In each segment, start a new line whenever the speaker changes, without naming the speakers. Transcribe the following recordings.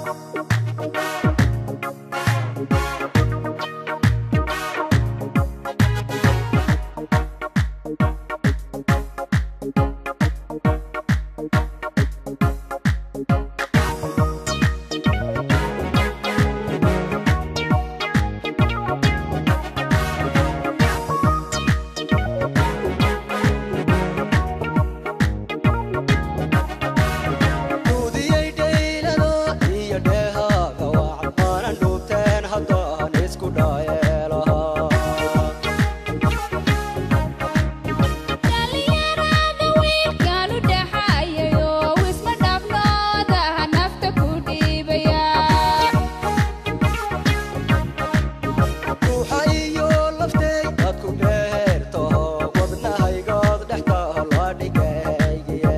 duudiyey dhaylado iyo dheehaaga wacan aanan dhuubteen haddaan isku dhaayeelaha
dhalinyarada wiilkan u dhaxayayo wisma dhabnoodaha nafta ku dhiibaya
ruuxa iyo laftay dadku dheertaho wadnahaygood dhextaha la dhigaygiye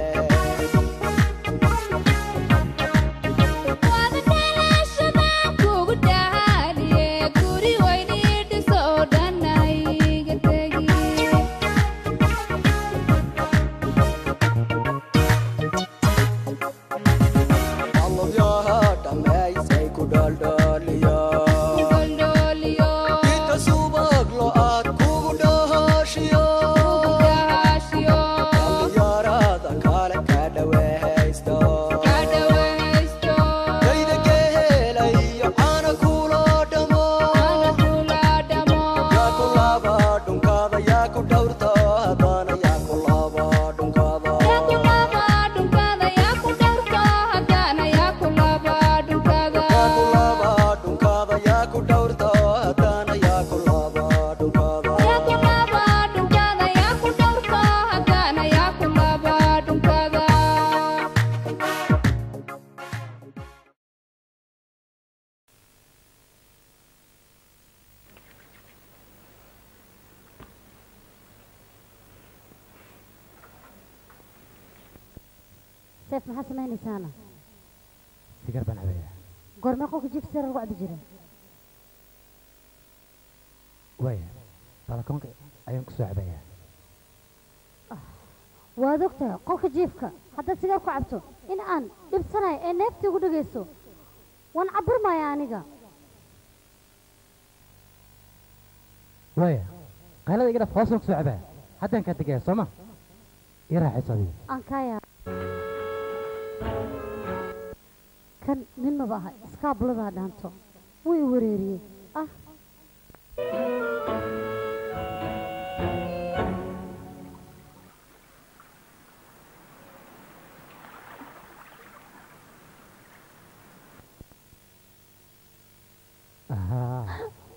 waada dhalashadaan kugu dhahaaliye guri weynii dhiso oo dhan hayga tegi
allabyaha dhammaysay ku dhaldhaliya
Kugoldoliyo,
inta subag lo-aad kugu dhahaashiyo
kugudahashiyo,
dhallinyarada kale ka dhawehaysta
kadhawaysto,
dayda geelayo caana kula dhamo
ana kula dhamo.
yaa ku laba dhunkaada yaa ku dhowrta haddana yaa ku laba dhunkaada
Yaa ku laba dhunkada, yaa ku dhowrto, haddana yaa ku laba dhunkada.
yaa ku laba dhunkaada yaa ku dhowrta haddana yaa ku laba dhunkaada
Yaa ku laba dhunkada, yaa ku dhowrto, haddana yaa ku laba dhunkada.
seef maxaa samaynaysaana
sigar baan cabayaa
goormee qolka jiifka sare lagu cabbi jira
waaya balakoonka ayaan ku soo cabayaa
waad ogtahay qolka jiifka haddaad sigaar ku cabto in aan dhibsanayo ee neeftii ugu dhegayso waan cabburmaya aniga
waaya qaylada iga dhaf hoosaan ku soo cabaa haddaan kaa tegaya soo ma ii raaxayso adiga
aan kaaya kan nin maba aha iskaabuladaa dhaanto wuu i wareeriyey ah
ahaa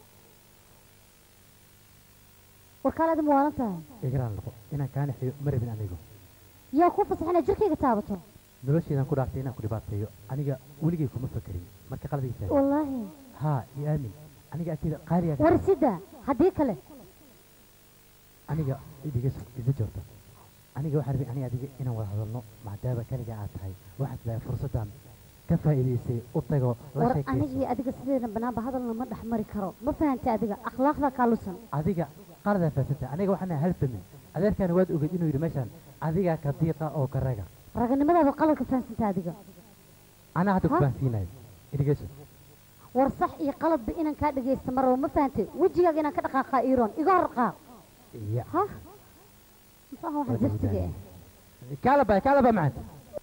warkaalaadi ma waalan tahay
igaraan noqo inaan kaa naxiyo ma rabin anigu
yaa kuu fasax inaad jirkayga taabato
nolosheedaan ku dhaaftay inaan ku dhibaateeyo aniga weligay kuma fakerin marka qaladiisa
wallaahi
haa iyo aamin aniga agteeda qaaliga
war sida haddii kale
aniga idiga iga joogta aniga waxaan rabay aniga adiga inaan wada hadalno maadaama kaliga aad tahay waxaad tahay fursaddan ka faa'iidaysay u tago la
war
sheekayso
anigii adiga sideena banaanba hadalna ma dhex mari karo ma fahantay adiga akhlaaqda kaalusan
adiga qaladaa fahamsanta aniga waxaan nahay hal famin adeerkaana waad ogeed inuu yidhi meeshaan adigaa ka diiqa oo ka raga
raganimadaada qaladka fahamsanta adiga
anaa hadda ku
Ha?
fahansiinayo idhigeyso
war sax iyo qaladba inaan kaa dhagaysta maraba ma fahantay wejigaaga inaan ka dhaqaaqaa iiroon iga hor qaaq
ya
ha muxuu ahaa waxaan zaftiga eh
kaalaba kaalaba macanta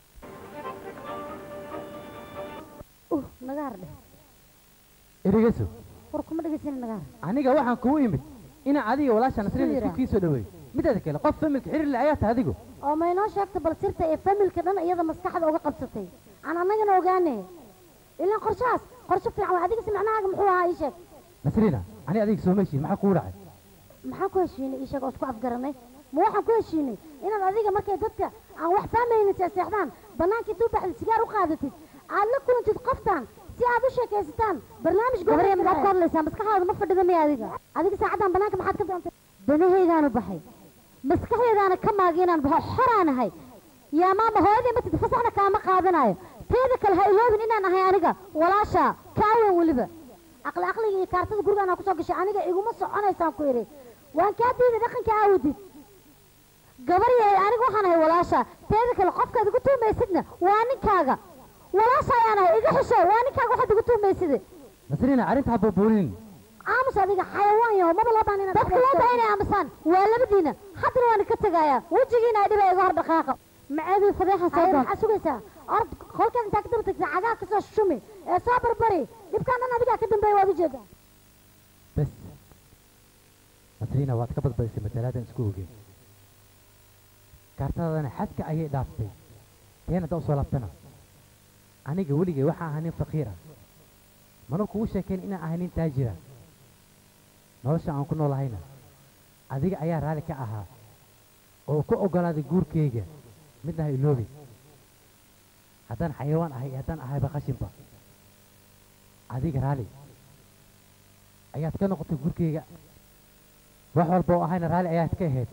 uh nagaar dheh
idhigeyso
war kuma dhegaysanin nagaar
aniga waxaan kugu imid inaan adiga walaasha nasrin
Sira.
isku kii soo dhaweeyo midaada kale qof familka xiriir le ayaa tahay adigu
oo ma inoo sheegta bal sirta ee familka dhan iyada maskaxda uga qabsatay aan annagana ogaane ilaan qorshahaas qorshe fiican waa adigasi macnahaaga muxuu ahaa ii sheeg
nasriina ani adiga soo meeshiin maxaa kugu dhacay
maxaan ku heshiinay ii sheeg oo isku afgaranay ma waxaan ku heshiinay inaad adiga markay dadka aan wax fahmaynin seexseexdaan bannaankii intuu baxda sigaar u qaadatid aad la kulantid qoftaan si aad u sheekaysataan barnaamij gobarya maxaad ka hadlaysaa maskaxdaada ma fadhida miya adiga adiga saacaddan bannaanka maxaad ka doontay danahaygaanu baxay maskaxdeedaana ka maagay inaan baxo xoraanahay yaa maama hooyadii matid fasaxna kaama qaadanayo teeda kale ha iloobin inaan ahay aniga walaasha kaawan weliba aqli aqliga iyo kaartada gurigaana kusoo gashay aniga iguma soconaysaan ku idhi waan kaa diiday dhaqanka aawdid gabar yahay aniga waxaan ahay walaasha teeda kale qofkaad igu tuumaysidna waa ninkaaga walaasha ayaan ahay iga xisho waa ninkaaga waxaad igu tuumayside
nasriina arrinta ha buubuunin
aamus adiga xayawaan yaho maba loo baahan inaad dadka loo baahan inay aamusaan waa labadiina haddana waan ka tegayaa wejigiina ay dhiba iga hor dhaqaaqa maceedii fadeexa soo doon waxaad sugaysaa ord kolkaad intaa ka daba tagtaa cagaha kasoo shumi ee soo barbari dhibkaan dhan adigaa ka dambeeya waad ujeedaa
bes nasriina waad ka badbadisay masalaadan isku ogeen kaartadana xadka ayay dhaaftay teen hadda usoo laabtana aniga weligay waxaa ahaa nin faqiira mana kugu sheekayn inaan ahay nin taajira nolosha aan ku noolahayna adiga ayaa raalli ka ahaa oo ku oggolaaday guurkayga midna ha iloobi haddaan xayawaan ahay iyo haddaan ahayba qashinba adiga raalli ayaad ka noqotay gurkayga wax walba oo ahayna raalli ayaad ka ahayd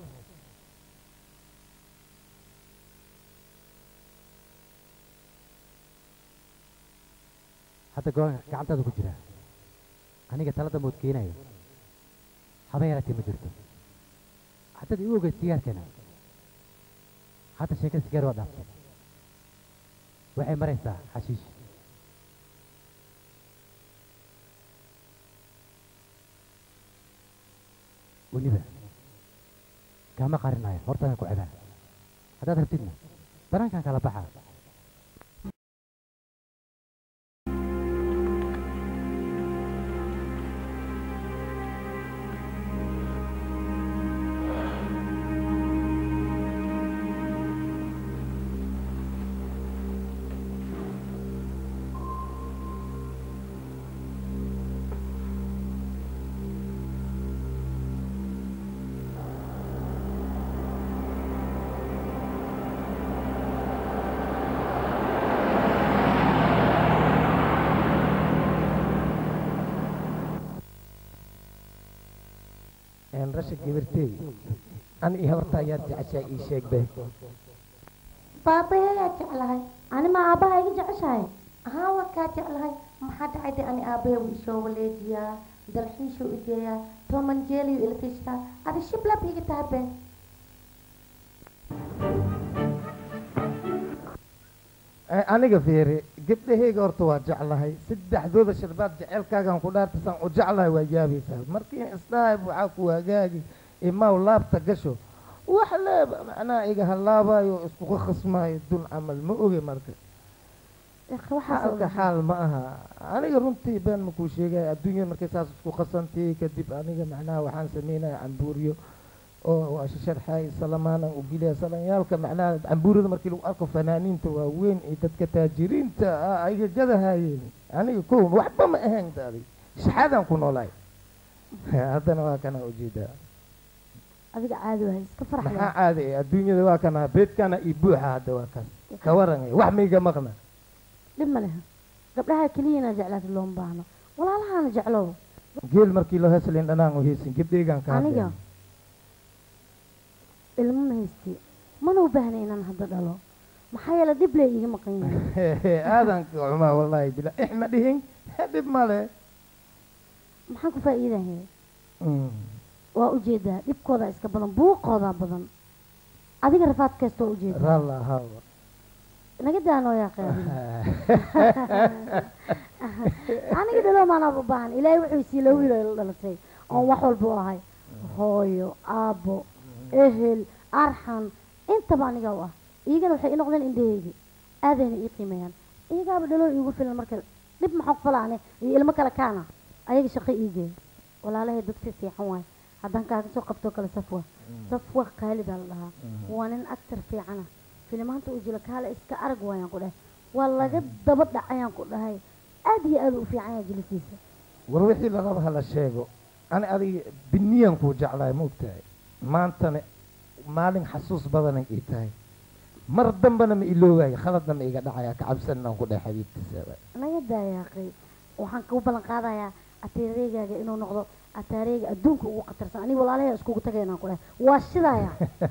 hadda go gacantaada ku jira aniga talada mood keenayo haba yaratee ma jirto haddaad iu ogeyd sigaarkana hadda sheekada sigaar waa dhaaftay waxay maraysaa xashiish weliba kaama qarinayo hortaadan ku cebaa haddaad rabtidna banaankan kala baxa
rasha gabartey an iyo horta ayaad jeceshaa ii sheeg be
baabayayaa jeclahay ani ma aabbaha iga jeceshahay
haa waa kaa jeclahay maxaa dhacay de ani aabbahe wuu isoo waleejiyaa dalxiishuu igeeyaa tomanjeeliyu ilkishtaa adi shiblab iga tahay be
aniga fiiri gabdhahayga horta waa jeclahay saddexdooda sharbaad jecelkaagan ku dhaartasaan u jeclahay waa yaabaysaa markii isdhahay waxaa ku hagaagi imaw laabta gasho wax leeba macnaha iga halaabayo iskuga khasmaayo dun camal ma oge marka xaalka xaal ma aha aniga runtii been makuu sheegaya adduunya markay saas isku khasantay kadib aniga macnaha waxaan sameynaya cambuuriyo oo waa sharxay salamaana u gilaya salanyaalka macnaha cambuurada markii lagu arko fanaaniinta waaweyn iyo dadka taajiriinta ah ayga gadahayeen aniga kow waxba ma ahayn daadi shaxaadaan ku noolaay haddana waa kana ujeedaa
adiga caadi wahay iska
maxaa
farxaya
caadi ah adduunyada waa kana beedkana iyo buuxa hadda waa kaas ka waran wax mayga maqna
dhib ma leha gabdhaha keliya inaad jeclaatid looma baahno walaalahaana jeclow
geel markii loo heslin dhanaan u heysin gabdheygan ka
aniga
hadleen
ilmo ma haysti mana u baahna inaan hadda dhalo maxaa yeele dhib lee iiga maqan yahay
aadan cumaa wallahi bila ixma dhihin dhib male
maxaan ku faa'iidahay waa ujeedaa dhibkooda iska badan buuqoodaa badan adiga rafaad kasta waa ujeedaa
ralla hawa
naga daanoo yaa qeybin aniga dhalo maanaa u baahan ilaahay wuxuu siila wiilo ila dhalatay oon wax walba u ahay hooyo aabbo ehel arxan intaba aniga u ah iyagana waxay ii noqdeen indhaheygi aadayna ii qiimeeyaan iyagaaba dhalo iigu filan marka dhib maxaan ku falaane iyo ilmo kale kaana ayaga shaqo ii geey walaalahay dadka fiican waay haddaan kaaga soo qabtoo kale safwa safwa qaalidaa la dhahaa waa nin actor fiicana filimaanta uu jila kaale iska arag waayaan ku dhahay waa laga daba dhacayaan ku dhahay aad iyo aad u fiican yahay jilisiisa
war wixii la raba hala sheego ani adiga biniyan kuu jeclahay ma ogtahay maantana maalin xasuus badanay ii tahay mar dambana ma iloogayo khaladna ma iga dhacaya ka cabsanaan ku dhahay xabiibtiisa
naga daayaaqay waxaan kuu ballan qaadayaa ataareegaaga inuu noqdo ataareega adduunka ugu khatarsan aniga walaalahay iskugu tagaynaan ku dhahay waa shidaya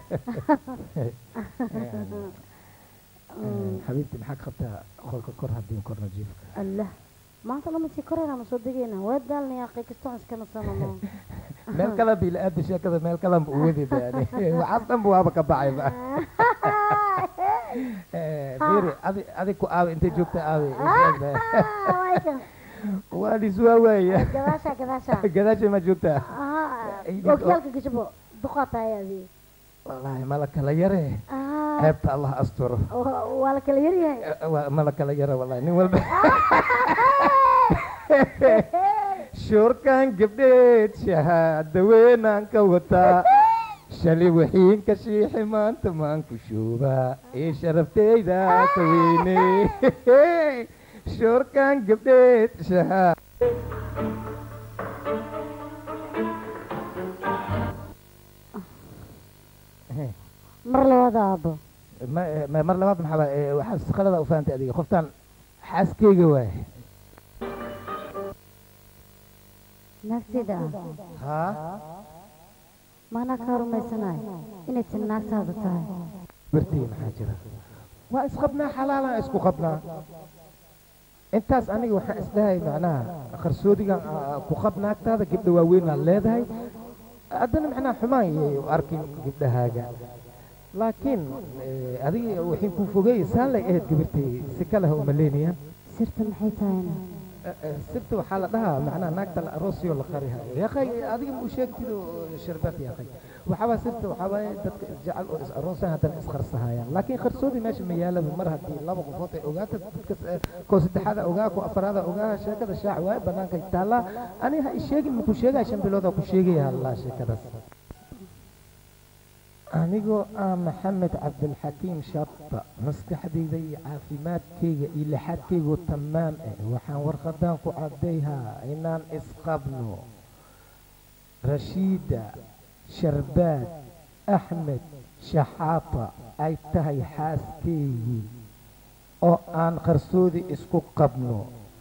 xabiibti maxaa ka qabtaa qolka kor haddii korna jiifka
allah maanta lama sii korayna ma soo degaynaa waa daalna yaaqay kastoo iskana sanano
meel kale bila aada sheekada meel kale ma uwadi daani waxaas dhanba waaba ka baxayba fiiri adi adi ku aawe intay joogta aawe
Ah, way kan.
waa dhiswaa waaya
gadaasha gadaasha
gadaashay ma joogtaa
Ah,
Ay, dhig-
okyaalka gashabo duqaa tahay adii
wallaahi mala kala yare
Ah,
ceebta allah asturo
wa- waa la kala yaryahay
Eh, waa- mala kala yare wallahi nin walba shoorkan gabdheed shahaada weynaan ka wataa shalay waxiin ka shiixi maanta maan ku shuubaa ee sharafteyda ka weyne shoorkan gabdheed shahaada
mar labaad aabo
ma ma- mar labaad maxaa baa- ee, waxaa shaqadada u fahamtay adiga qoftaan xaaskeyga waay
naagtayda ah
haa
maanaa kaa rumaysanayo inay tin naagtaada tahay
bartii maxaa jira waa isqabnaa xalaalaan isku qabnaa intaas aniga waxaan isdhahay macnaha qarsoodigan aa ku qab naagtaada gabdha waaweynaa leedahay haddana macnaha xumaan yay u arkin gabdhahaaga laakiin eh, adiga waxay ku fogeeyey saalay ahayd gabartay si kale ha umaleynayaan
sirta maxay tahayna
sirta waxaa la dhahaa macnaha naagta la aroosiyo la qarihayo yaqay adiga ma u sheegtido sharbat yaqay waxaabaa sirta waxaabaaye dadka isjecel oo is aroosan haddana isqarsahayaan laakiin qarsoodi meesha ma yaalaba mar haddii laba qofood ay ogaata dadka eh, koo saddexaada ogaa koo afaraada ogaa sheekada shaac waaye banaanka taallaa ani ha isheegin maku sheegaya shan biloodaa ku sheegaya hallaa sheekadaas anigoo ah maxamed cabdilxakiim shabta maskaxdayda iyo caafimaadkayga iyo lixaadkaygu tamaam ah waxaan warqadaan ku caddayhaa inaan isqabno rashiida sharbaad axmed shaxaata ay tahay xaaskaygii oo aan qarsoodi isku qabno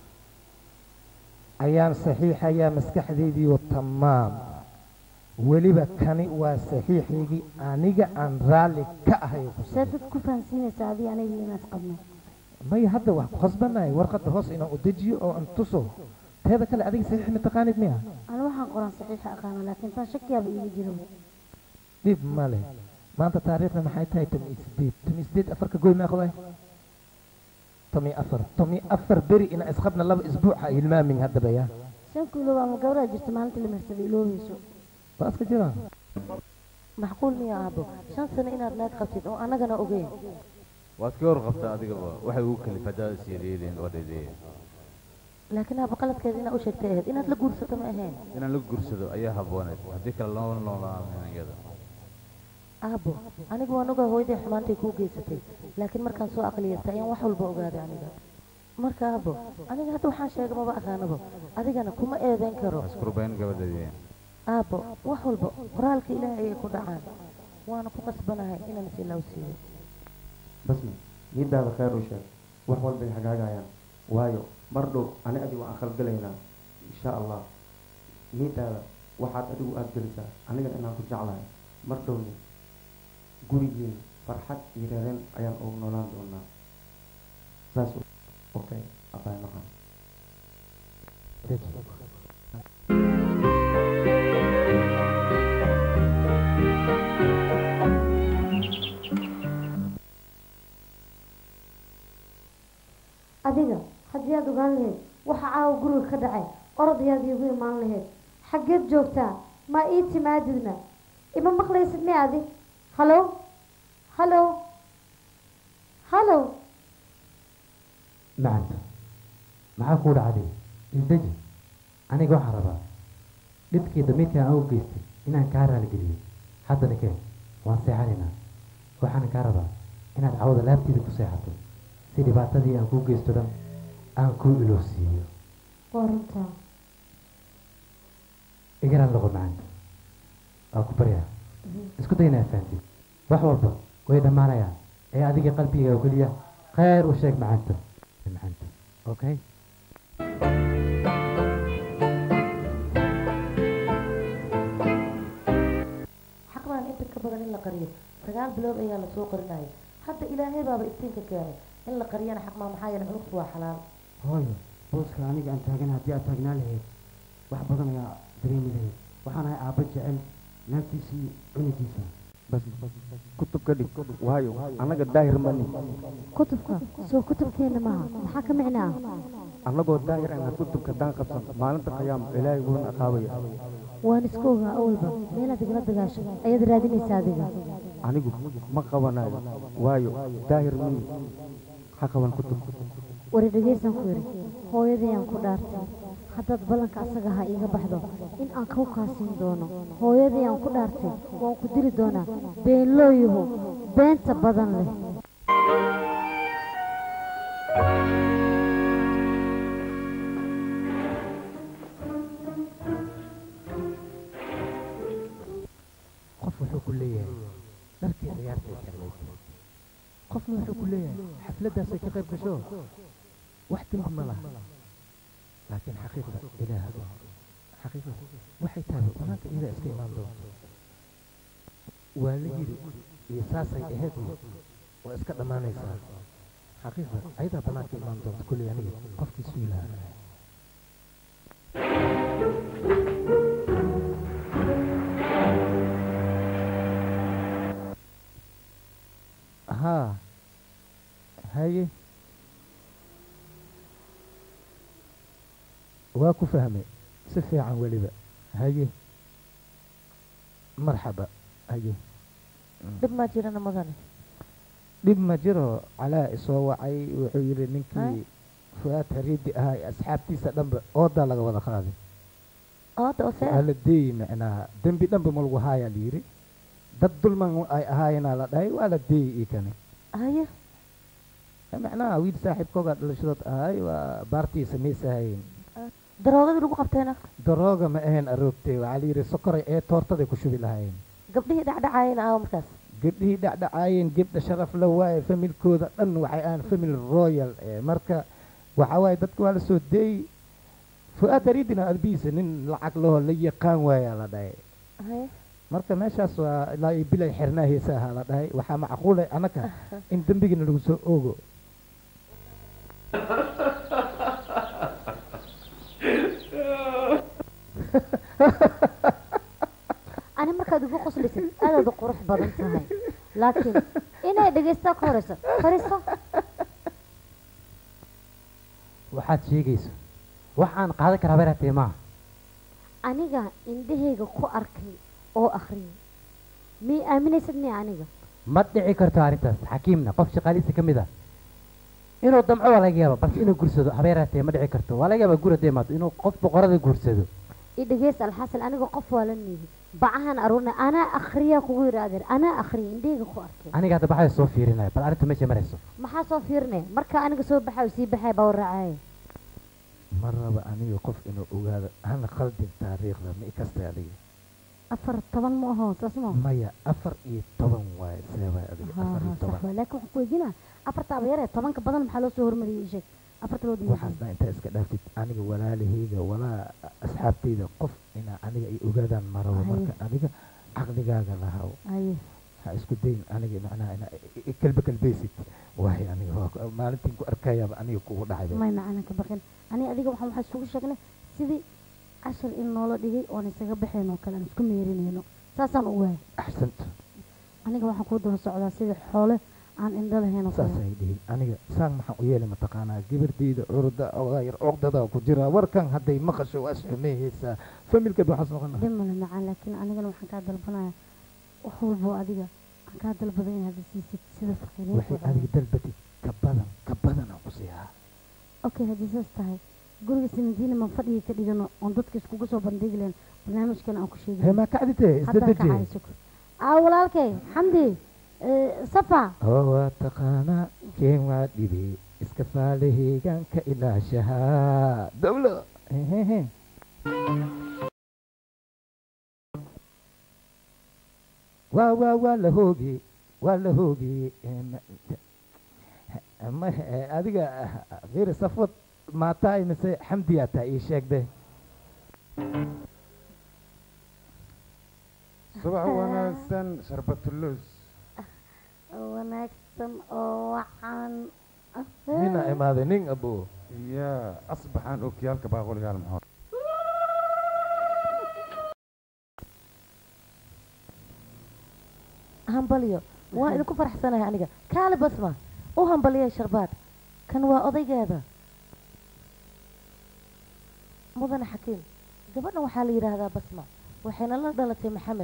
ayaan saxiixayaa maskaxdaydiioo tamaam weliba kani waa saxiixaygii aniga aan raalli ka ahay ku
see dad ku fahansiinaysa adii aniga inaas qabno
maya hadda wax ku khasbanahay warqadda hoos inaan u dejiyo oo aan tuso teeda kale adiga saxiix ma taqaanid miya
ani waxaan qoran saxiixa aqaana laakiin tan shakiyaaba iiga jiro
dhib ma leh maanta taariikhda maxay tahay tomi sideed tomi sideed afarka goy meeqday tomi afar tomi afar beri inaan isqabna laba isbuuc ha hilmaamin haddaba ya
shan kiilo ama gabadhaa jirta maalinta la marsaday iloobayso
waa iska jiraan
maxquul miya aabo shan sano inaad naag qabtid oo annagana ogeyn
waad ka warqabtaa adigaba waxay ugu kalifadaada siyadeedeen oo dheedeeyeen
laakiin aabo qaladkeeda inaad u sheegtay ahayd inaad la guursato ma ahayn
inaan la guursado ayaa habooneed haddii kale loo noolaanan iyada
aabo anigu waan ogaa hooyaday xumaantay kuu geysatay laakiin markaan soo aqliyastay ayaan wax walba ogaaday aniga marka aabo aniga hadda waxaan sheega maba aqaanaba adigana kuma eedeyn karo
iskurbayn gabadhadeen
aabo wax walba qoraalka ilaahay ayay ku dhacaan waana ku qasbanahay inaan is ilaaw siiyo
basmi nidaada khayr u sheeg wax walbay hagaagayaan waayo mar dhow ani adigu aan khalgalaynaa insha allah nidaada waxaad adigu aada gelisaa anigana inaan ku jeclahay mar dhowni gurigiina farxad iyo reereen ayaan ugu noolaan doonaa saas okay abaay macaan
adiga haddii aad ogaan lahayd waxa caawa guriga ka dhacay orod ayaad iigu imaan lahayd xaggeed joogtaa ma ii timaadidna ima maqlaysid mi adi hallo hallo hallo
macanta maxaa kuu dhacday isdeji aniga waxaan rabaa dhibkii damiirkan aan u geystay inaan kaa raaligeliyo haddana keen waan seexanaynaa waxaan kaa rabaa inaad cawada laabtiida ku seexato si dhibaatadii aan kuu geysto dhan aan kuu iloosiiyo
waa runtaa
igaraan loqo macanta waa ku baryaa isku day inaad fahamtid wax walba way dhammaanayaan ee adiga qalbiga oo keliya khayr u sheeg macanta macanta okay
xaq baan inta ka badan in la qariyo sagaal bilood ayaa lasoo qarinaya hadda ilaahay baaba iftiinka keenay in la qariyana xaq maa maxaa yeelay cunugtu waa xalaal
hooyo booska aniga aan taagan haddii aad taagnaa lahayd wax badan ayaa dareemi lahayd waxaan ahay aabba jecel naagtiisii cunugiisa
bas kutub ka dhig waayo annaga daahir mani
kutubka soo kutubkeena maaha maxaa ka micnaa
annagoo daahir ana kutubka daan qabsan maalinta qiyaam ilaahay wuuna aqaabaya
waan iska ogaa awalba meelaad igala dagaasho ayaad raadinaysaa adiga
anigu ma qabanayo waayo daahir mani ha qaban kutub
wari dhegaysan ku yidhi hooyadayaan ku dhaartay haddaad ballanka asaga ha iiga baxdo in aan kau kaasiin doono hooyadayaan ku dhaartay waan ku dili doonaa beenlooyahu beenta badan leh
qof wuxuu ku leeyahay dharkii ciyaartay xirnayd qofna wuxuu ku leeyahay xafladdaasay ka qayb gasho wax dembi ma laha laakiin xaqiiqda ilaah xaqiiqda waxay tahay banaanka iyada iska imaan doonto waa la yidhi iyo saasay ahayd waa iska dhammaanaysaa xaqiiqda ayadaa banaanka imaan doonta kulley aniga qofkii sugi lahaa haa haye waa ku fahmay si fiican weliba haye marxaba haye
dhib maa jirana mudane
dhib ma jiro calaa isoo wacay wuxuu yidhi ninkii fuaad hariidi ahaa ee asxaabtiisa dhanba oodaa laga wada qaaday
ooda oo see
waa la deeyi macnaha dembi dhanba ma lagu haayaa la yidhi dad dulman ay ahaayeenaa la dhahay waa la deeyi ii kane
haye
macnaha wiil saaxiibkoogaa dhalashadood ahay waa baartii samaysahayn
daroogadii lagu qabteena
darooga ma ahayn aroogtay waxaa la yidhi sokoray ee toortaday ku shubi lahayn
gabdhihii dhacdhacaayena aawo markaas
gabdhihii dhacdhacaayeen gebdha sharaf la waaye familkooda dhan waxay ahaan family royal ee marka waxa waaye dadka waa la soo deeyey fu-aad hariidina albiisa nin lacag laho la yaqaan waayaa la dhahay
haye
marka meeshaas waa ilaa iyo bilay xirnaa heesa ahaa la dhahay waxaa macquulay annaka in dembigina lagu soo oogo
ani markaad igu qoslaysid aadaad u qurux badan tahay laakiin inay dhegaystaa ka horeyso fariiso
waxaad sheegayso wax aan qaadan karaa beratee maaha
aniga indhahayga ku arkay oo akhriyay miyay aaminaysad miya aniga
ma dhici karto arrintaas xakiimna qof shaqaalihiisa ka mid ah inuu damco waa laga yaaba balse inuu guursado habeeraatee ma dhici karto waa laga yaaba guur haddii imaado inuu qof boqorada guursado
i dhegeysta alxasan aniga qof waa la niidi bacahan aruurna anaa akhriyaa kugu yidhaahdeen anaa akhriyay indhahayga ku arkay
aniga hadda baxaya soo fiirinaya bal arrinta meesha marayso
maxaa soo fiirinaya marka aniga soo baxayo sii baxaya baa waraacaya
ma raba aniga qof inuu ogaado hana khaldin taariikhda ma ikastay adiga
afar toban ma aho saas ma
maya afar iyo toban waaye see waay adiga afar iyo
sax
toban
waay laakiin waxaan ku weydiinaa afartaaba yaree tobanka badan maxaa loo soo hormariyey ii sheeg afarta loo diiday
waxaasna intaa iska dhaaftid aniga walaalahayga walaa asxaabtayda qof inaa aniga ay ogaadaan ma rabo
Haye.
marka adiga caqligaaga lahaw
haye
ha isku dayn aniga macnaha inaa i- i- kalbe kalbeysid waayo aniga waa ku- maalintiin ku arkayaaba aniga kugu dhacday
may macana ka baqin ani adiga waxaan waxaa isugu sheegnay sidii cashar in noola dhigay oon isaga baxeen oo kale aan isku meerinayno saasaan u waayay
axsanta
aniga waxaan kuu daba socdaa sidii xoole aan indho lahayn oo kale
saasay dhihin aniga saan maxaan u yeelay mataqaanaa gabardeyda curda ogaayar cuqdada ku jira warkan hadday maqasho waa isxumeeyeysaa familkeed waxaas noqon
dhib male macaan laakiin anigana waxaan kaa dalbanaya wax walbo adiga aan kaa dalbaday inaad isiisid sida faqiiriinta
waxay
oo
adiga dalbatid ka badan ka badan aan ku siihaa
okay haddii saas tahay guriga sinadiina ma fadhiga ka dhigano oon dadka iskugu soo bandhigi lahayn barnaamijkan aan ku sheegi
hee maa kacditee
haddaan ka
isdadeje
cayso aa walaalkay xamdi eh, safa
oo waa taqaanaa keen waa dhibe iska faalaheegaan ka ilaashahaa dawlo hehehe waa waa waa la hooge waa la hooge Em, ma eh, adiga fiir safwad maataay mise xamdiyaa taa ii sheegde
subax wanaagsan sharbatulus
wanaagsan oo wacan
mina imaaday nin abo
ya asbaxaan okiyaalka baaqoligaal maxood
hambalyo waa idinku faraxsanahay aniga kaale basma u hambaliyay sharbaad kan waa odaygeeda mudane xakiim gabadhan waxaa la yidhaahdaa basma waxayna la dhalatay maxamed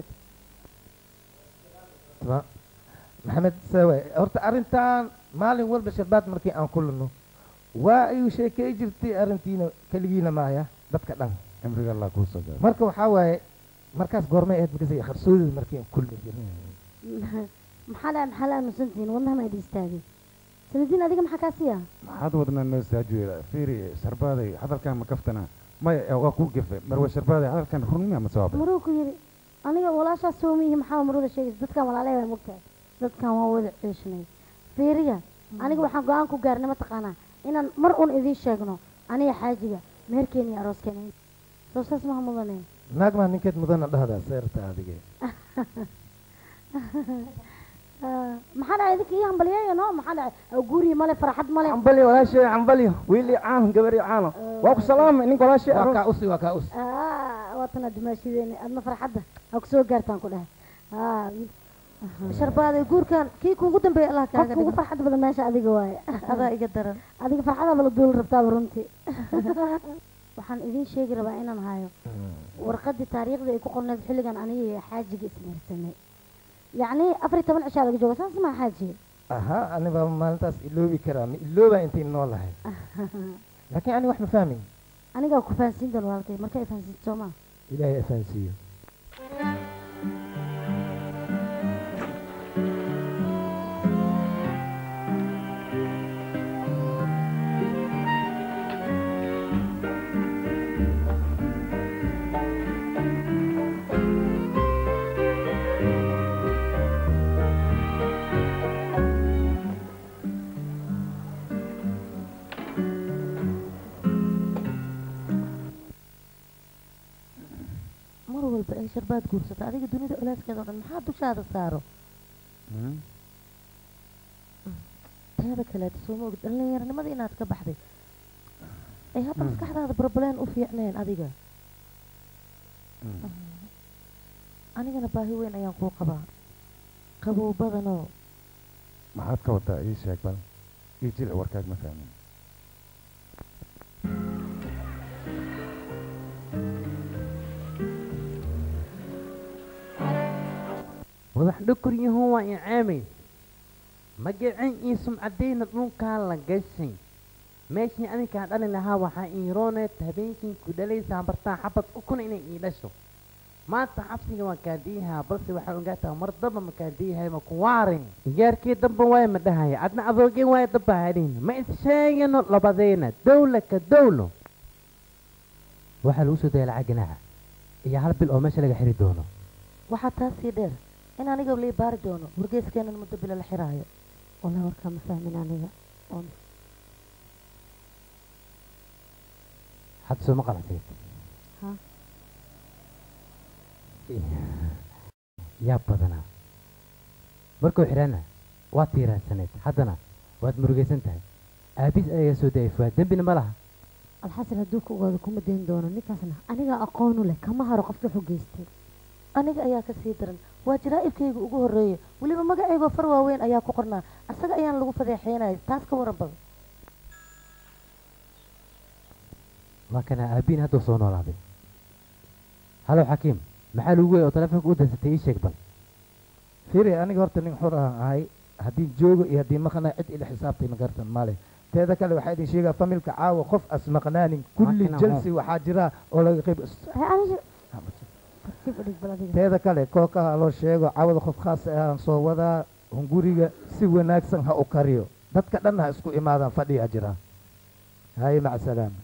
tama maxamed sawe horta arrintan maalin walba sharbaad markii aan kulano waa ayuu sheekey jirtay arrintiina keligiina maaya dadka dhan
cimriga allah kuu soo gaaro
marka waxaa waaye markaas goormay ahayd markaas qarsoodida markii aan kulli jirnay
maxaa la maxaa la aamusantihiin wadnaha ma idin istaagay sanadiin adiga maxaa kaa siiya
maxaad wadnaa noo saajuweela fiiri sharbaaday hadalkan ma kaftana maya waa kuu gefe marwe sharbaaday hadalkan runmiya ma sawaaba
maruu ku yidhi aniga walaashaas soomiyihi maxaa maruda sheegaysa dadkan walaalay baa mogtahay dadkan waa wada ceeshnay fiiriya aniga waxaan go-aan ku gaarnay mataqaanaa inaan mar un idiin sheegno aniga xaajiga meherkeena iyo arooskeena soo saas maha mudane
naag maa ninkeed mudana dhahdaa seerta adige
maxaa dhacay idinka ii hambalyeeya no maxaa dhacay guuriyi male farxad male
cambalyo walaashay cambalyo wiili caano gabari caano waa ku salaamay ninka walaashay
waa kaa usi waa kaa usi
waatana dumaashideeni adna farxadda ha kusoo gaartaan ku dhahay
sharbaaday guurkan kii kuugu dambeeya allah kaaga
qofka ugu farxad badan meesha adiga waaye
adaa iga daran
adiga farxadaaba la duuli rabtaaba runtii waxaan idiin sheegi rabaa inaan hayo warqadii taariikhdii ay ku qorneed xilligan aniga iyo xaajiga ismeersanay yacni afar iyo toban cishaa laga jooga saas maa xaaji
aha anibaa maalintaas iloobi karaa ma iloobaa intay noolahay laakiin ani wax ma fahmin
anigaa ku fahansiin doon walaalkay marka ay fahansiinto soo maa
ilaahay afahansiiyo
mar walba ay sharbaad guursato adiga dunida culaaskeeda oo dhan maxaa dushaada saaro teeda kaleeta soo maogid dhallinyaranimada inaad ka baxday ay hadda maskaxdaada barbaleen u fiicneen adiga anigana baahi weyn ayaan kuu qabaa qabow badanoo
maxaad ka wadaa ii sheeg bal ii jilci warkaag ma fahmin
wadax dhukuryahoon waa incaamayn magacin iyo sumcadayna dhulkaa la gashay meeshii adinkaa dhali lahaa waxaa iirooneed habeenkii ku dhalaysaa bartaa xabad ukuna inay ii dhasho maanta xabsiga waa kaadiyahaa balse waxaa ogaataa mar damba ma kaadiyahay ma kuwaarin gaarkii damba waay ma dhahaya adna adoogee waay damba hadhin ma is sheegano labadeena dowla ka dowlo waxaa lagu soo daya lacag ganaaxa iyo hal bil oo meesha laga xiri doono
waxaa taas sii dheer in aniga lii baari doono wargeeskeenan muddo bilo la xiraayo
والله وركا ما فاهمين aniga
hadda soo ma qalanteed
ha
yaa badanaa markuu xidhana waad tiiraansaneed haddana waad murugaysan tahay aabiis ayagaa soo dayay fuwaad dembina ma laha
alxasan hadduu ka ogaado kuma dayn doono ninkaasna anigaa aqoonu leh kama haro qofka wuxuu geystay
aniga ayaa ka sii daran waa jaraa'ibkayga ugu horreeya weliba magacaygoo far waaweyn ayaa ku qornaa asaga ayaan lagu fadeexeynaya taas ka waran badan
waa kana aabiin hadduu soo noolaaday halow xakiim maxaa lagu wey oo taleefonka u dansatay ii sheeg bal
firi aniga horta nin xor aan ahay haddii joogo iyo haddii maqnaa cid ila xisaabtay magartan male teeda kale waxaa idin sheegaa familka caawa qof as maqnaanin kulli
Makina
jalsi waxaa jira oo laga qayb teeda kale kookaha loo sheego caawada qof khaas ah aan soo wadaa hunguriga si wanaagsan ha u kariyo dadka dhan ha isku imaadaan fadhiya jira haye maca salaama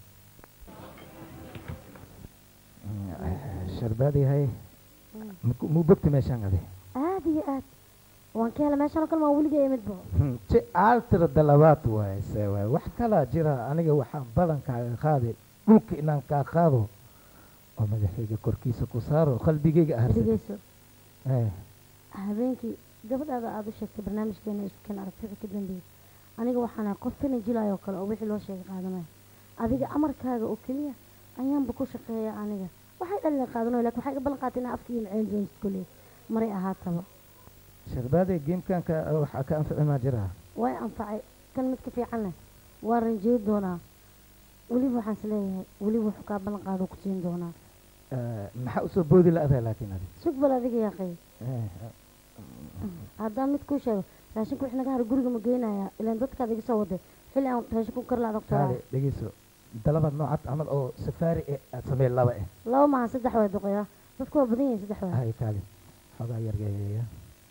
sharbaadi haye Maku- muu bogti meeshaan ade
aad iyo aad waan ka helay meeshaan oo kale maa weligay imidba
si aaltira dalabaad waaye se waaye wax kalaa jira aniga waxaan badankaaga qaaday dhulka inaan kaa qaado oo madaxayga korkiisa ku saaro qalbigayga aharsa
dhegeyso habeenkii gabadhaada aada u sheegtay barnaamijkeena iskan aragtida ka dambeeyey aniga waxaan ahay qof fina jilaayoo kale oo wixii loo sheegay qaadanaya adiga amarkaaga oo keliya ayaanba ku shaqeeya aniga waxay dhalin qaadanayo lakin waxay iga ballan qaatay inaa afka iyo maceen doonsid kolley maray ahaataba
sharbaaday geemkanka waxaa ka anfici maa jiraa
way anfacay kan mid ka fiican leh waa ranjey doonaa weliba waxaan is leeyahay weliba wuxuu kaa ballan qaado ku siin doonaa
Eh, maxaa usoo boodi la-adaa laakiin adi
sug bal adiga yaaqay
Eh,
haddaan mid kuu sheego raashinku wix naga hara guriga ma geynayaa ilaan dadkaad iga soo waday xilli aan raashinku kar la adag
kaale dhegeyso dalabaad noocaad camal oo safaari eh aad samey laba eh
laba maaha saddex waa duqeya dadku waa badan yihiin saddex waa
hay kaale xoogaa yargeeya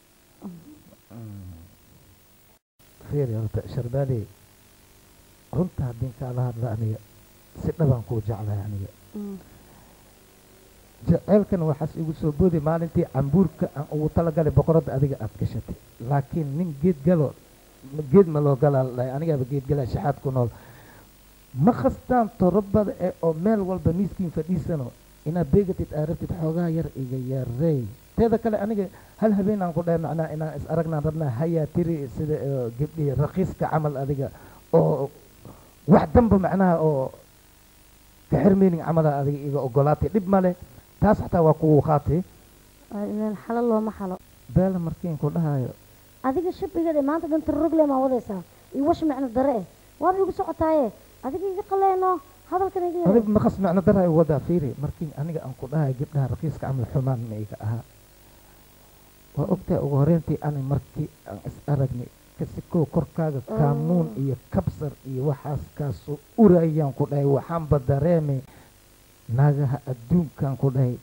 fiiri horta sharbaaday runta haddii kaala hadla aniga si dhabaan kuu jeclahay aniga jaceylkan waxaas igu soo boodi maalintii cambuurka aan ugu talagalay boqoradda adiga aad gashatay laakiin nin geed galo geed ma loo galaa la dhahay anigaaba geed galaa shaxaad ku nool ma khastaan torobada ee oo meel walba miiskiin fadhiisano inaad beegatid aad rabtid xoogaa yar iga yarey teeda kale aniga hal habeen aan ku dhahay macnaa inaan is aragnaan rabnaa hayaa tiri sida oo gabdhihii raqiiska camal adiga oo wax damba macnaha oo kaxirmeyning camala adiga iga ogolaatay dhib male taas xataa waa kugu qaatay
ilaan xalo looma xalo
beela markiin ku dhahayo
adiga shabigeeda maanta dhan tarogle maa wadaysaa iyo wash micno dare eh waaba igu socotaaye adiga iga qaleeno hadalkan iga
adig maqas macno dara igu wadaa fiiri markii aniga aan ku dhahayo gabdhaha raqiiska camal xumaan ma iga ahaa waa ogtahay ugu horeyntii ani markii aan is aragnay kasikow korkaaga kaamuun iyo kabsar iyo waxaas kaasoo urayaan ku dhahay waxaanba dareemay naagaha adduunkan ku dhahay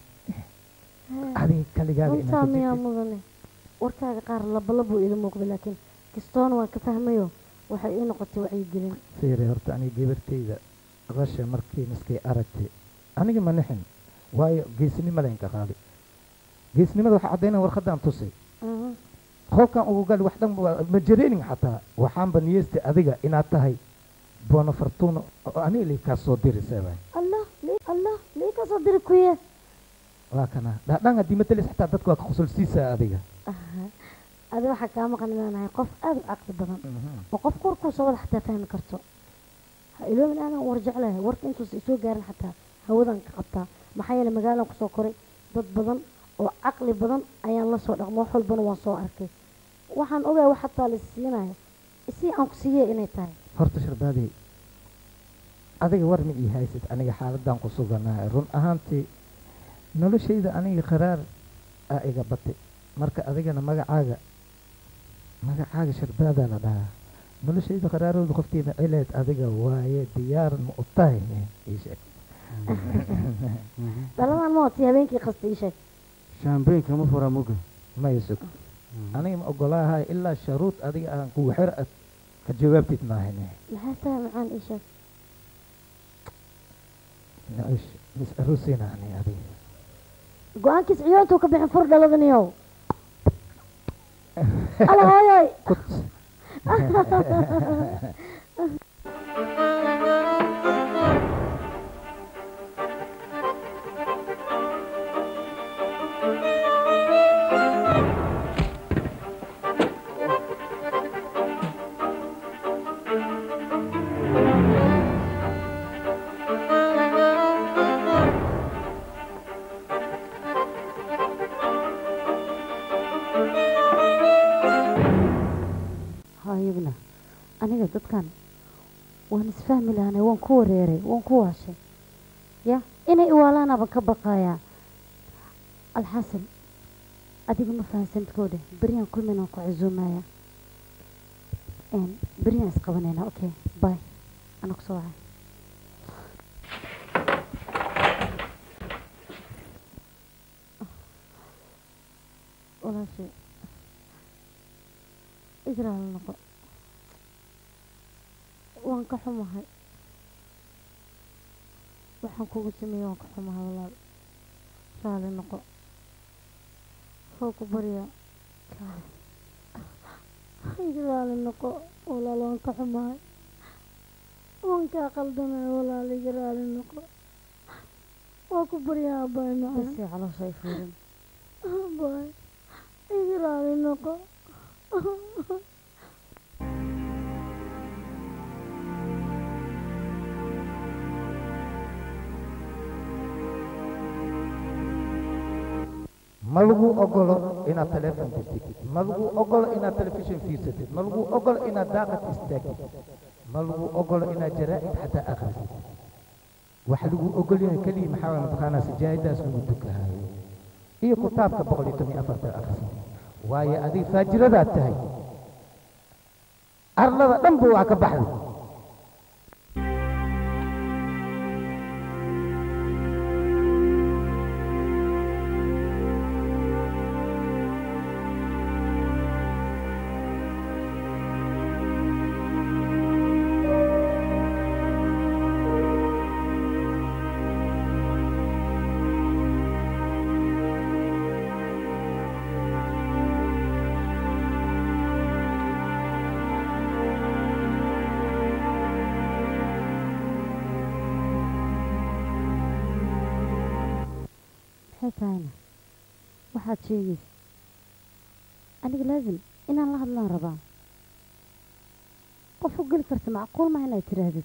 adiga kaligaaga
runtaa
inaad
miyaa mudane warkaaga qaar labalabuu ila muuqda laakiin kastoona waan ka fahmayo waxay ii noqotay wacyigelin
fiiri horta aniga gabartayda rasha markii miskay aragtay aniga ma nixin waayo geesnimo laynka qaaday geesnimada waxaa caddaynaya warqaddaan tusay
Mhm.
qolkan ugu gali wax dhan waa- ma jareenin xataa waxaanba niyeystay adiga inaad tahay bono fortuno oo aniga lii kaa soo diriseebay
allah lii allah lii ka soo diri kuye
waa kana dhaadhaan haddii matalis xataa dadka waa ka qusulsiisaa adiga
adi waxaa kaa maqan inaanahay qof aada u caqli badan oo qof korkuu soo wada xataa fahmi karto ha iloobin aanan war jeclahay warka intuusa isoo gaarin xataa hawadan ka qabtaa maxaa yeele magaalaan kusoo koray dad badan oo caqli badan ayaan la soo dhaqmo wax walbana waan soo arkay waxaan ogahay wax xataa la siinayo isii aan ku siiyey inay tahay
horta sharbaadey adiga war ma ii haysid aniga xaaladan ku suganahay run ahaantii noloshayda aniga qaraar aa iga batay marka adigana magacaaga magacaaga sharbaadaa la dhahaa noloshayda qaraarooda qoftiina cileed adiga waaye diyaar ma u tahay ii sheeg
dhaladan ma wati habeenkii qasta ii sheeg
shaambeynka ma furaa muga
maya sug aniga ma ogolaahay ilaa sharuud adiga aan kugu xir ad ka jawaabtid maahan
maxay tahay macaan ii sheeg
naish mis aroosina ani adiga
go-aankiis ciyoontuu ka bixin fur dhaladaniyow ala hooyoy hayagna aniga dadkan waan isfahmi lahanay waan ku wareeray waan ku waashay ya inay iwaalaanaaba ka baqayaa alxasan adiga ma fahansantkooda beryaan kulminaan ku casuumaya beryaan isqabanayna okay bay ana kusoo wacay walaashay israel noqo waan ka xumahay waxaan kugu sameeyey waan ka xumahay walaal raali noqo soo ku baryaa iga raali noqo walaal waan ka xumahay waan kaa qaldamay walaal iga raali noqo waa ku baryaa abaay macaan basi caloosha ay fuurin abaay iga raali noqo
ma lagu ogolo inaad teleefon dirtid ma lagu ogolo inaad telefishin fiirsatid ma lagu ogolo inaad daaqad istaagtid ma lagu ogolo inaad jaraa'id xataa akhrisid waxa lagu ogol yahay keliya maxaa waye mataqaanaa sijaayadaas lagu dukahayo iyo kitaabka boqol iyo toban iyo afarta akhrisid waayo adiga faajiradaad tahay arlada dhanba waa ka baxday
maxay tahayna waxaad sheegaysa aniga laazim inaan la hadlaan rabaa qof u geli karta macquul ma inaad tiraahdid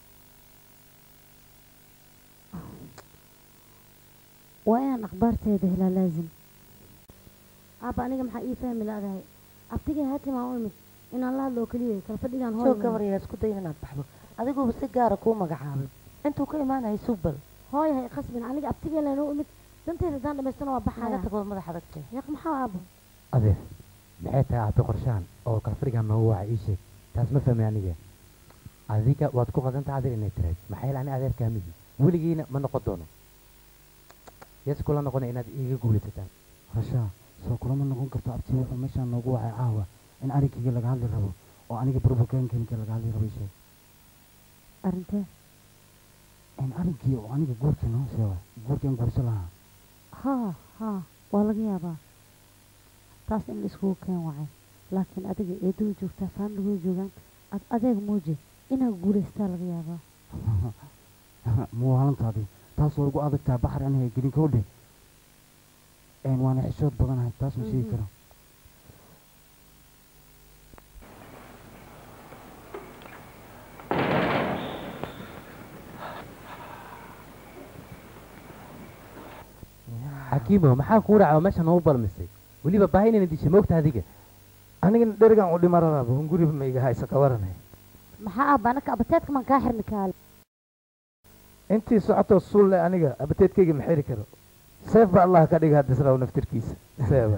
waa inaan akhbaarteeda helaa laazim aabba aniga maxaa ii fahmi laadahay abtigay haatimaan u imid inaan la hadlo oo keliya kala fadhigaan
soo gabar yaa isku day inaad baxdo adiguba si gaara kuu magacaabay intuu ka imaanaya sugbal
hooyahay qasbin aniga abtigay leenoo imid danteeda haddaan dhamaystana waa
naga
baxaya
tagoo madax adagtay
yaq maxaa aabbo
adeer maxay tahay aabe qorshahan oo kala fadhigaa ma waca ii sheeg taas ma fahmay aniga adiga waad ku qadantaha adeer inay tirayd maxaa yeele ani adeerkaa migi weligiina ma noqon doono yes kula noqona inaad iiga guulaysataan
rashaa soo kulama noqon karto abti wuxuu meeshaan noogu wacay caawa in arinkayga laga hadli rabo oo aniga burburkeenkayga laga hadli rabo isheeg
arrintee
in arinkii oo aniga guurkii noo sheega guurkian guursan lahaa
haa haa waa laga yaabaa taas in laiskugu keen wacay laakiin adiga eeduu joogtaa faamligooda joogaan ad adeeg muuji inaad guulaystaa laga yaabaa
muwaalantaadii taas waa ugu adagtaa baxar aniga gelin kowdhe waana xishood badanahay taas ma sheegi karo
xakiimo maxaa kuu dhaca oo meesha noogu balmisay weliba baahi inayna dishay moogta adiga
anigana dherigan u dhimaradaaba un guriba ma iga haysa ka waranay
maxaa aabba anaka abateedka maan kaa xirni kaale
intii socotoo suulle aniga abateedkayga ma xiri karo seef ba allah ka dhiga hadda israaw naftirkiisa seeba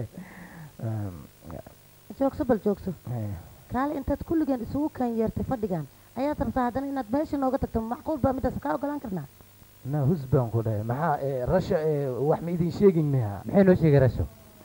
joogso bal joogso kaale intaad kulligeen isugu kaan yeertay fadhigan ayaad rabtaa haddana inaad meesha nooga tagto macquul baa midaas kaa ogolaan karnaa
na hus baan ku dhahay maxaa ee, rasha ee, wax ma idin sheegin miya
maxay noo sheegay rasho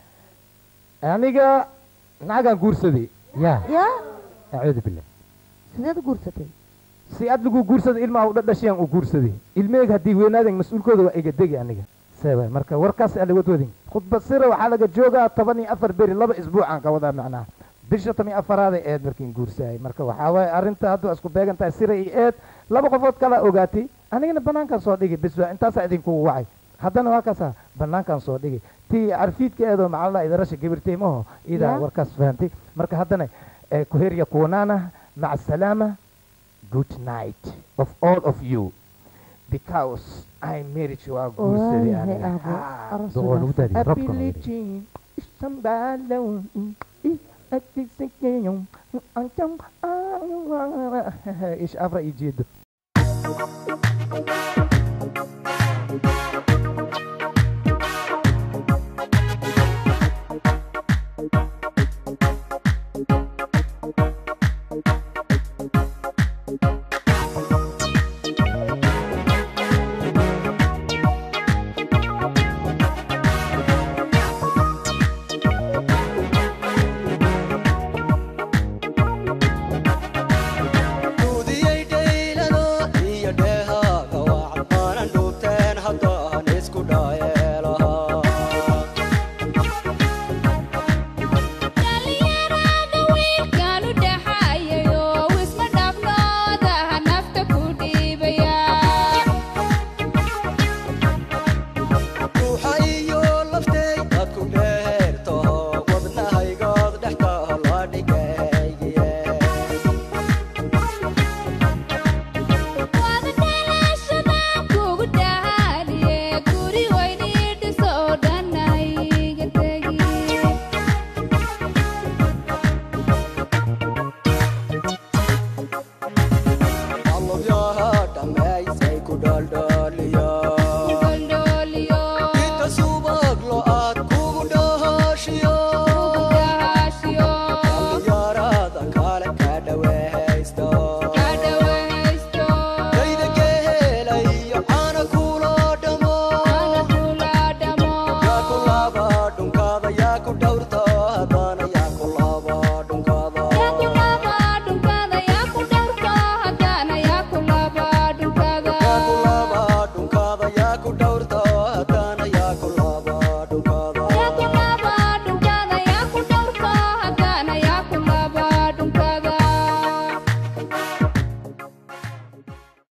aniga nacagaan guursaday
yaa
yaa
acuudu billah
sideed u guursatay
si ad lagu guursaday ilmaha u dhadhashayaan u guursaday ilmeyga haddii weynaadan mas-uulkooda waa iga degi aniga seeba marka warkaas ala wadwadin khudbad sira waxaa laga joogaa toban iyo afar beri laba isbuucaan ka wadaa macnaha bisha toban iyo afaraaday eed markiin guursaayay marka waxaa waaye arrinta hadda waa isku beegan tahay sira iyo eed laba qofood kala ogaatay anigana banaankan soo dhigi bis waa intaasaa idinkugu wacay haddana waa kaasa banaankan soo dhigi tii carfiidka eedoo macalla idarasha gabirtay maho idaa
Ya.
warkaas fahantay marka haddana eh, kuherya kuwanaana maca asalaama good night of all of you because I married you waa guursaday
waayahay
aniga
aabbo
Ah.
aroos
doqon ugu
wanaagsan.
daadiye robka noo yidhi.
Ability isambalo ish afra ii jeedo